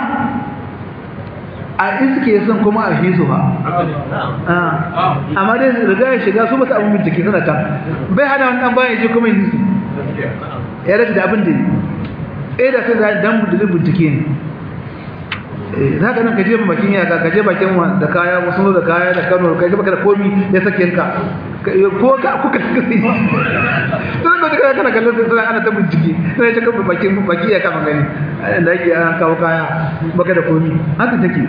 a iske sun kuma a hisu ba amma dai riga ya shiga su basu abin bincike suna can bai hana wani dan bayan je kuma yi hisu ya rage da abin da yi ɗaya da sai da dan bincike ne za ka nan ka je bakin yaka ka je bakin da kaya wasu da kaya da kano ka je baka da komi ya sake ka ko ka kuka suka sai sun ga daga kana kallon sai sai ana ta bincike sai ya kafa bakin baki ya kama gani da yake an kawo kaya baka da komi haka take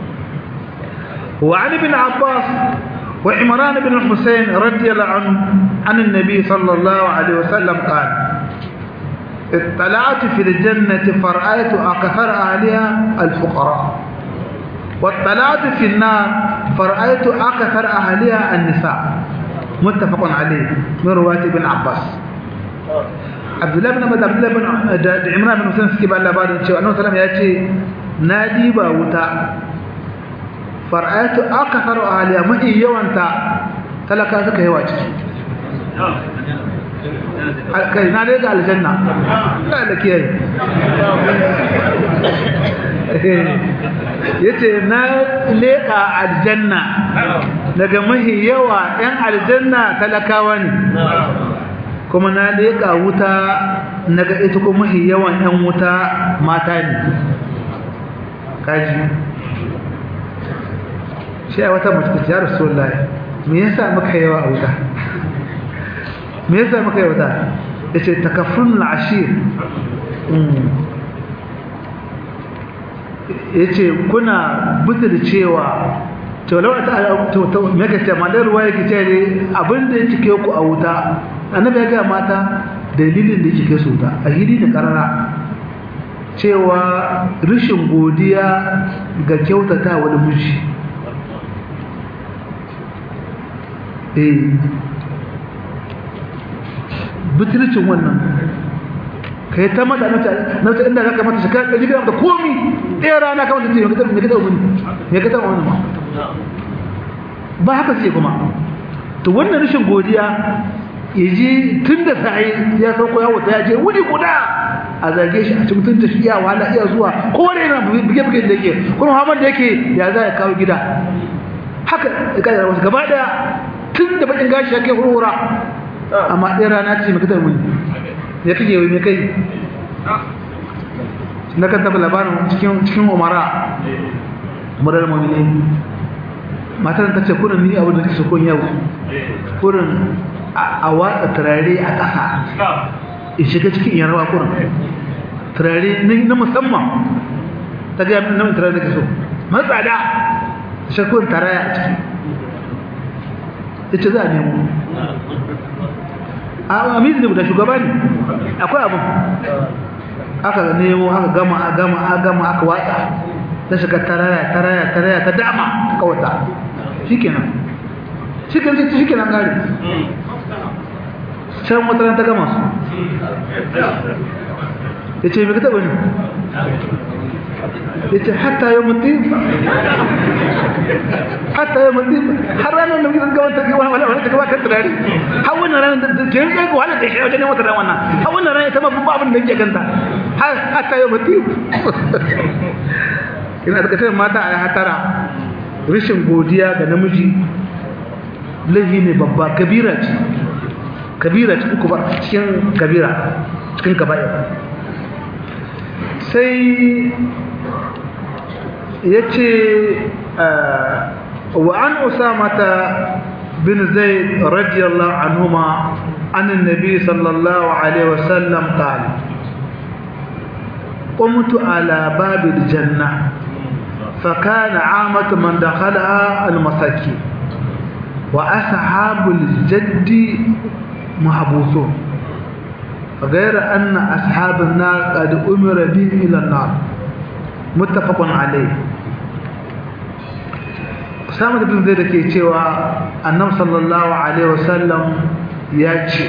wa ali bin abbas wa imran bin husayn radiyallahu anhu an annabi sallallahu alaihi wasallam qala اطلعت في الجنة فرأيت أكثر أهلها الفقراء واطلعت في النار فرأيت أكثر أهلها النساء متفق عليه من رواية ابن عباس عبد الله بن عبد الله بن عمران بن حسين سكيب الله بعد ان شاء الله سلام ياتي نادي باوتا فرأيت أكثر أهلها ما يوانتا تلقى سكا يوا ciki kai na dai ga aljanna da da kiyaye yace na leka aljanna daga mahi yawa ɗan aljanna talakawa ne kuma na leka wuta naga ita kuma mahi yawan ɗan wuta mata ne kaji shi a wata mutu ya rasulullahi me yasa muka yawa a wuta me yasa muka yi wata ya ce takafrun al'ashir ya ce kuna buta da cewa taulawa ta maka ce ma ruwa yake ce ne abinda ya cike ku a wuta annabi ya gaya mata dalilin da ya cike su wuta a hili da karara cewa rashin godiya ga kyautata wani miji eh butulcin wannan ka yi ta mata na wata inda za ka mata shekara ɗari gina da komi ɗaya rana ka mata jiya mai gata wani mai gata wani ma ba haka sai kuma to wannan rashin godiya ya ji tun da sa'ayi ya sauko ya wuta ya je wuni guda a zage shi a ci mutunta shi iya wahala iya zuwa kowane yana buge-buge da yake kuma hamar da yake ya za ya kawo gida haka ya kada wasu gaba daya tun da bakin gashi ya kai hurhura amma ɗaya rana ce mai kitar muni ya kake wai mai kai na kan taɓa labarin cikin umara murar mamini matar ta ce kurin ni abin da take sokon yau kurin a watsa turare a ƙasa in shiga cikin yarwa kurin turare na musamman ta gaya min namun turare da ke so matsada shakurin taraya a ciki ita za a nemo a amizi da shugaba ne akwai abin aka nemo aka gama a gama a gama aka watsa ta shiga taraya taraya taraya ta dama ta kawata shi kenan shi kenan shi kenan gari can wata ta gama su ya ce mai ka taɓa ne ya ce hatta yau mutum hatta yau mutum har ranar da mutum gaban tafi wani wani ta gaba kan turare har wannan ranar da ke yin ɗaya wahalar da shi wajen wata ran wannan har wannan ranar ta mafi abin da ke ganta hatta yau mutum ina da kasar mata a hatara rashin godiya ga namiji laifi ne babba kabira ce kabira cikin kubar cikin kabira cikin kaba'ir sai ya ce wa an usamata bin zaid radiyallahu anhuma an annabi sallallahu alaihi wasallam qala قمت على باب الجنة فكان عامة من دخلها المساكين وأصحاب الجد محبوسون غير أن أصحاب النار قد أمر بهم إلى النار متفق عليه Usama bin Zaid ke cewa Annabi sallallahu alaihi wasallam ya ce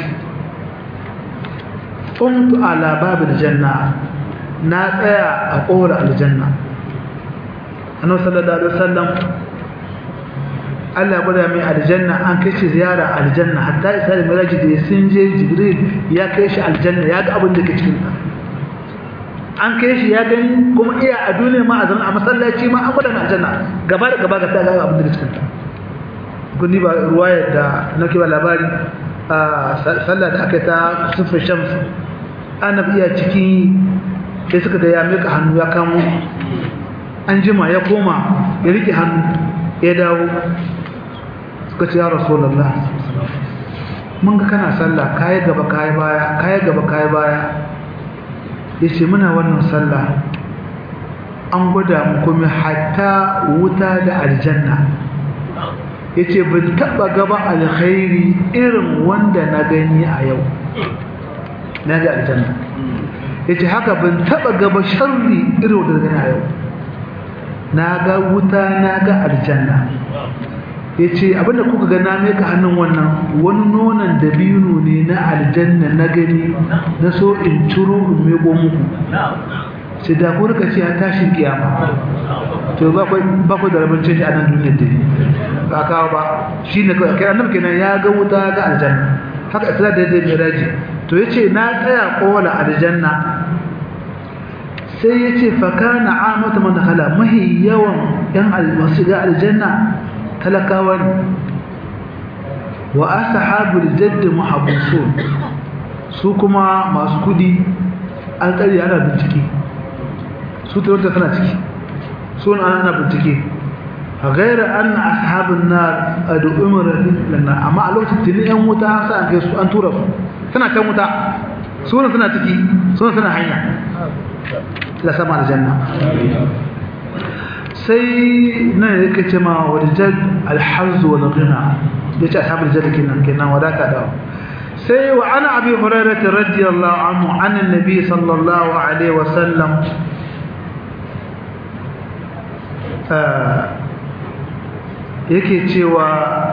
Qumtu ala babil janna na tsaya a kowar aljanna Annabi sallallahu alaihi wasallam Allah gwada mai aljanna an kai shi ziyara aljanna hatta isa da miraji da sun je jibril ya kai shi aljanna ya ga abin da ke cikin ta an kai shi ya gani kuma iya a duniya ma a zama a masallaci ma an gwada na aljanna gaba da gaba ga ta ga abin da cikin ta gundi ba ruwayar da na kiba labari a sallah da aka yi ta sufin shams annabi iya ciki sai suka ga ya mika hannu ya kamo an jima ya koma ya rike hannu ya dawo suka ce ya rasulullah mun ga kana sallah kayi gaba kayi baya kayi gaba kayi baya yace muna wannan sallah an gwada mu kuma hatta wuta da aljanna yace ban taba gaba alkhairi irin wanda na gani a yau na ga aljanna yace haka ban taba gaba sharri irin wanda na gani a yau na ga wuta na ga aljanna ya ce abinda kuka ga na meka hannun wannan wani nonon dabino ne na aljanna na gani na so in ciro in meko muku sai da ku rika ce a tashin kiyama to ba ku da rabin canji a nan duniyar da ba kawo ba shi ne kawai kai annabi kenan ya ga wuta ga aljanna haka isra da yadda miraji to ya ce na tsaya kowane aljanna sai ya ce faka na amata mana hala mahi yawan yan masu ga aljanna talakawa ne wa ashabul jadd muhabbusun su kuma masu kudi an tsare ana bincike su tarota tana ciki su ana ana bincike a gaira an ashabun nar adu umar lana amma a lokacin tuni yan wuta an sa an kai su an tura su tana kan wuta su ne suna ciki su ne suna hanya la sama aljanna sai nan yake ce ma waljad alhaz wal ghina yace ashabul jad kenan kenan wadata da sai wa ana abi hurairah radiyallahu anhu an annabi sallallahu alaihi wasallam yake cewa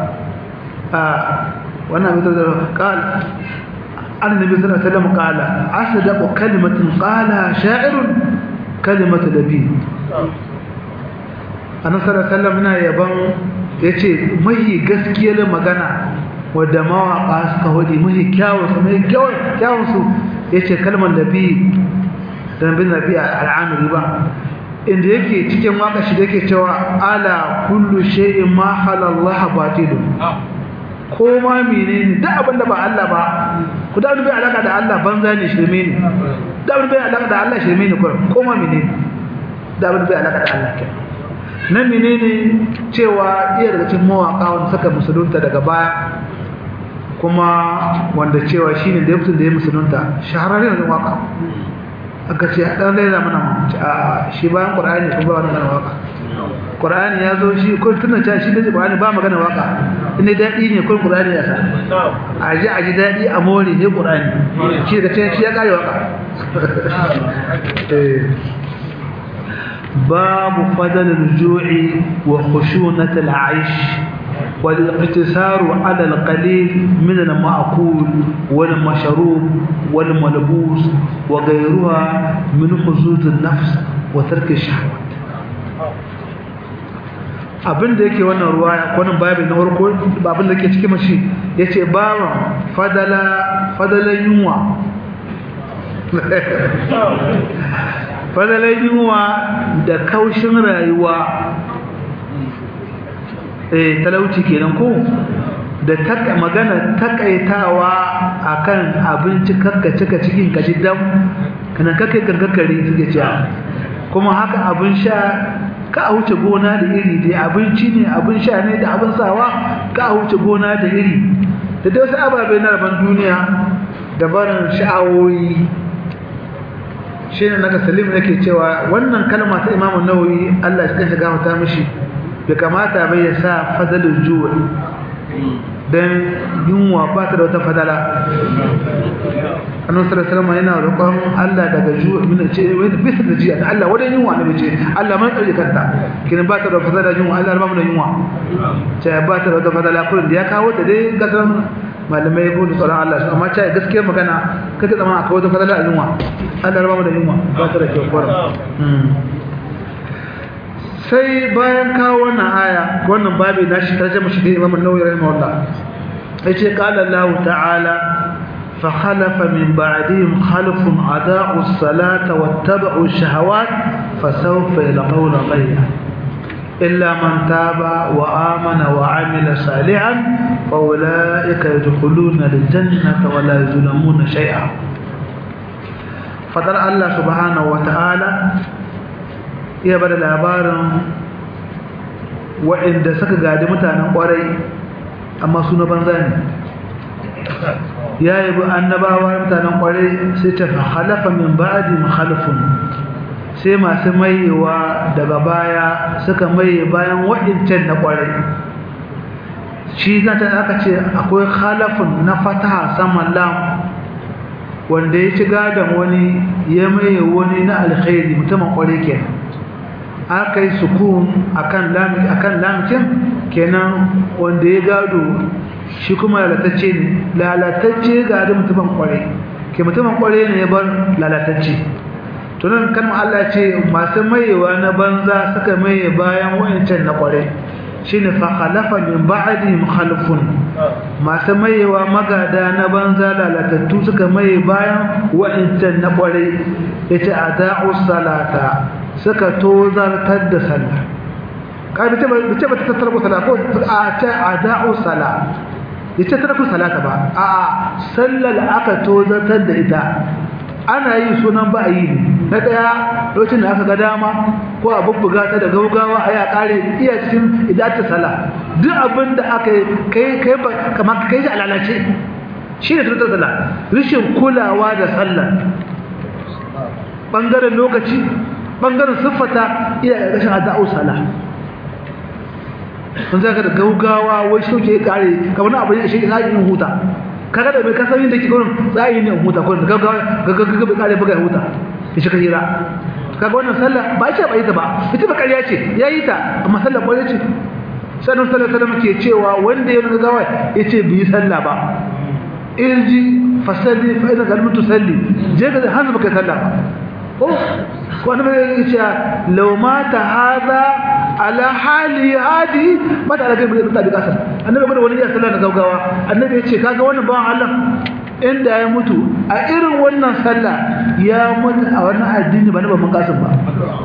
wannan abin da qal annabi sallallahu alaihi wasallam qala asdaqu kalimatin qala sha'irun kalimatu nabi annabi sallallahu alaihi wasallam na yaban yace mai gaskiyar magana wadda mawaka suka hudi mai kyawun su mai kyawun kyawun su yace kalmar nabi da nabi nabi al'amiri ba inda yake cikin waka shi da yake cewa ala kullu shay'in ma halallahu batilun ko ma menene duk abin da ba Allah ba ku da bai alaka da Allah banza ne shirme ne da bai alaka da Allah shirme ne kurum ko ma menene da bai alaka da Allah kenan nan menene cewa iya daga cikin mawaka wanda saka musulunta daga baya kuma wanda cewa shine da mutum da ya musulunta shahararren ne waka aka ce dan laila mana a shi bayan qur'ani ko ba wannan waka qur'ani ya zo shi ko tunda ta shi da qur'ani ba magana waka inda dadi ne ko qur'ani ya sa a ji a ji dadi a more ne qur'ani shi da ce shi ya kare waka eh باب فضل الجوع وخشونة العيش والاقتصار على القليل من المأكول والمشروب والملبوس وغيرها من حظوظ النفس وترك الشهوات abin da yake wannan ruwaya wannan babin na farko abin da yake cikin mashi yace baban fadala fadalan yunwa fadalan yunwa da kaushin rayuwa eh talauci kenan ko da taka magana takaitawa akan abinci kakka cika cikin kaji dam kana kake gaggakare suke cewa kuma haka abin sha ka a wuce gona da iri dai abinci ne abin sha ne da abin sawa ka a wuce gona da iri da dai wasu ababe na rabon duniya da barin sha'awoyi shi ne naga salim yake cewa wannan kalma ta imamu nawawi Allah shi kansa gafarta mishi bai kamata bai ya sa fadalul juwa dan yunwa ba ta da wata fadala annabi sallallahu alaihi wasallam yana roƙon Allah daga juwa min ce bisa da jiya Allah wadan yunwa ne ce Allah man tsare kanta kin ba ta da fadala yunwa Allah ba mu da yunwa ce ba ta da wata fadala kullun da ya kawo ta dai gasan malamai ko da tsoron Allah amma ce gaskiya magana kake zama akwai wata fadala a yunwa Allah ba mu da yunwa ba ta da kyau kwarar sai bayan kawo wannan aya wannan babi na shi tarjama shi da Imam An-Nawawi rahimahullah yace qala Allah ta'ala فخلف من بعدهم خلف أضاعوا الصلاة واتبعوا الشهوات فسوف يلقون غيا إلا من تاب وآمن وعمل صالحا فأولئك يدخلون الجنة ولا يظلمون شيئا فدر الله سبحانه وتعالى يبدأ الأبار وإن دسك قادم متانا قري أما سنة بنزاني ya yi bi annabawa mutanen kwarai sai ta halafa min ba'di mukhalifun sai masu mayewa daga baya suka maye bayan waɗancan na kwarai shi zata aka ce akwai khalafun na fataha saman lam wanda ya ci gadon wani ya maye wani na alkhairi mutumin kwarai kenan aka yi sukun akan lamcin kenan wanda ya gado shi kuma lalatacce ne lalatacce ga da mutumin kware ke mutumin kware ne ya bar lalatacce to nan kan Allah ce masu mayewa na banza suka maye bayan wayancan na kware shine fa khalafa min ba'dihim khalfun masu mayewa magada na banza lalatattu suka maye bayan wayancan na kware yace ada'u salata suka tozartar da sallah kai bace bace ba ta tattara sallah ko a ta ada'u salat yace taraku salata ba a sallar aka tozatar da ita ana yi sunan ba yi na daya lokacin da aka ga dama ko a bubbuga ta da gaugawa a ya kare iya cikin idata sala duk abin da aka kai kai kamar kai shi alalace shi ne tutar sala rishin kulawa da sallar bangaren lokaci bangaren siffata iya rashin ada'u sala sun zaka da gaugawa wai shi ke kare kamar na abin shi zai yin huta kaga da mai kasan da ke gurin zai ne huta ko da gaugawa gaggaga bai kare buga huta shi ka hira kaga wannan sallah ba ce ba ita ba ita ba kariya ce yayi ta amma sallah ba ce sanin sallah sallah ke cewa wanda ya gaggawa yace bi sallah ba irji fasalli fa idan kalmatu salli je ga hanzu baka sallah ba ko ko annabi ya ce law mata hadha ala hali hadi mata da kai da kasar annabi bada wani ya sallah na gaugawa annabi ya ce kaga wannan bawan Allah inda ya mutu a irin wannan sallah ya mutu a wannan addini ba na babban kasan ba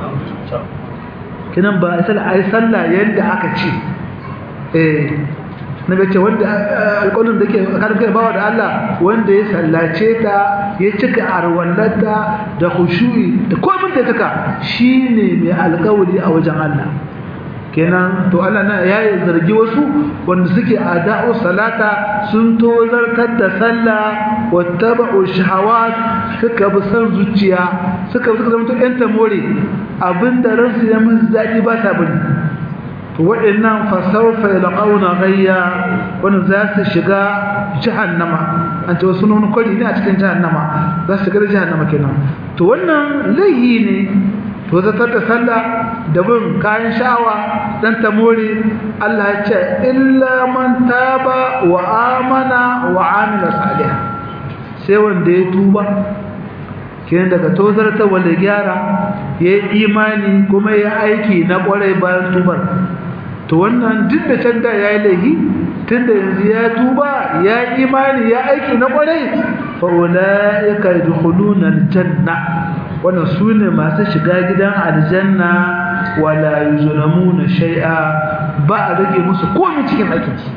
kinan ba sallah ai sallah yanda aka ce eh na bace wanda alƙawarin da ke tsakanin kai bawa da Allah wanda ya sallace ta ya cika arwallata da khushu'i da komai da taka shine mai alƙawari a wajen Allah kenan to Allah na ya zargi wasu wanda suke ada'u salata sun tozartar da sallah wattaba'u shahawat suka bi san zuciya suka suka zama to ƴan tamore abinda ransu ya musu daɗi ba sa bari waɗannan fasaufa yalqauna ghayya wannan za su shiga jahannama an ce wasu nun kwari ne a cikin jahannama za su shiga jahannama kenan to wannan laihi ne to zatar da sallah da bin kayan sha'awa dan tamori Allah ya ce illa man taba wa amana wa amila salih sai wanda ya tuba kenan daga tozarta wanda gyara ya yi imani kuma ya aiki na kwarai bayan tubar to wannan duk da can da ya yi laifi tun da yanzu ya tuba ya yi imani ya aiki na kwarai fa'ula'ika yadkhuluna aljanna wannan su ne masu shiga gidan aljanna wala yuzlamuna shay'a ba a rage musu komai cikin aikinsu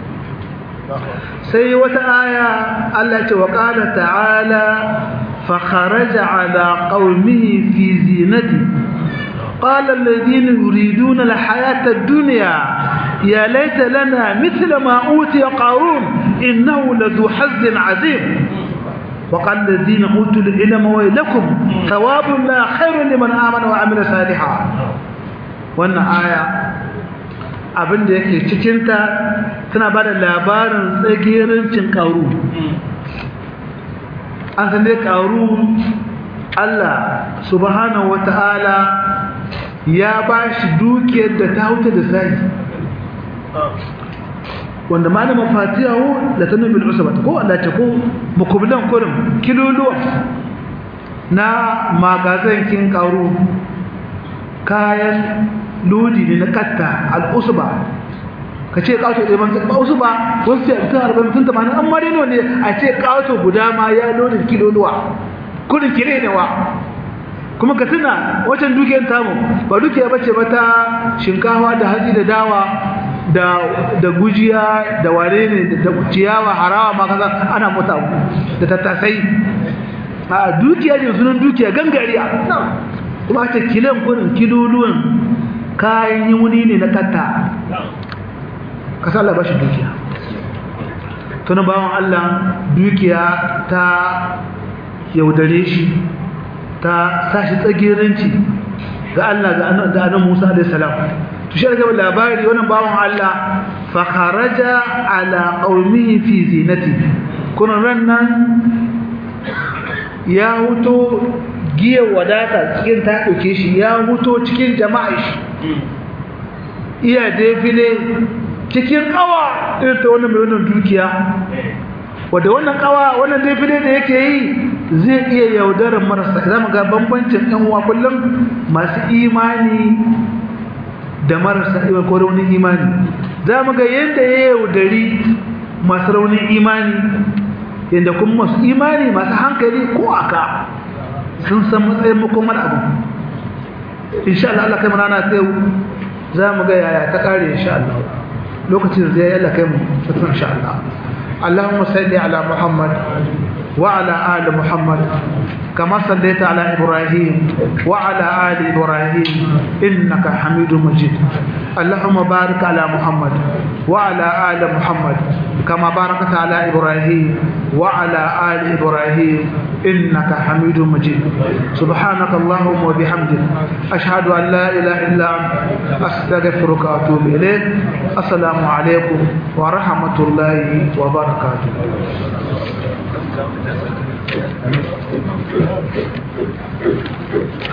sai wata aya Allah ce wa qala ta'ala fa kharaja ala qaumihi fi zinati قال الذين يريدون الحياة الدنيا يا ليت لنا مثل ما أوتي قارون إنه لذو حظ عظيم وقال الذين أوتوا العلم ويلكم ثواب الله خير لمن آمن وعمل صالحا وأن آية abin da yake cikinta tana ba da labarin tsagerancin ƙaru an san dai ƙaru Allah subhanahu wa ta'ala ya ba shi dukiyar da ta huta da sai wanda malamin fatiyahu da ta nufi al'usaba ko Allah ta ko mukubilan kurin kiloluwa na magazankin ƙaru kayan lodi ne na katta al'usba ka ce ƙato ɗaya ban ba wasu ba wasu ce mutum arba'in mutum tamanin amma dai ne a ce ƙato guda ma ya lodin kiloluwa kudin kire ne wa kuma ka tuna wacan dukiyar tamu ba dukiya bace ba ta shinkawa da hatsi da dawa da da gujiya da ware ne da ciyawa harawa ma kaza ana mota da tattasai a dukiya ne sunan dukiya gangariya kuma ce kilan kudin kiloluwan kayan yi wuni ne na katta kasa Allah ba shi dukiya tunan bawan Allah dukiya ta yaudare shi ta sashi tsagiranci ga Allah ga annabi Musa alaihi salam to shi daga labari wannan bawan Allah fa kharaja ala qaumihi fi zinati kuna rannan ya huto giya wadata cikin ta dauke shi ya huto cikin jama'a shi iya defile cikin kawa irin ta wannan mai wannan dukiya wadda wannan kawa wannan defile da yake yi zai iya yaudarar marasa za mu ga bambancin yan uwa kullum masu imani da marasa imani ko raunin imani za mu ga yadda ya yaudari masu raunin imani yadda kuma masu imani masu hankali ko aka sun san matsayin makomar abu insha Allah Allah kai mu rana ta yau za mu ga yaya ta kare insha Allah lokacin zai yi Allah kai mu fitar insha Allah اللهم صل على محمد وعلى آل محمد كما صليت على إبراهيم وعلى آل إبراهيم إنك حميد مجيد اللهم بارك على محمد وعلى آل محمد كما باركت على إبراهيم وعلى آل إبراهيم إنك حميد مجيد سبحانك اللهم وبحمدك أشهد أن لا إله إلا أنت أستغفرك وأتوب إليك السلام عليكم ورحمة الله وبركاته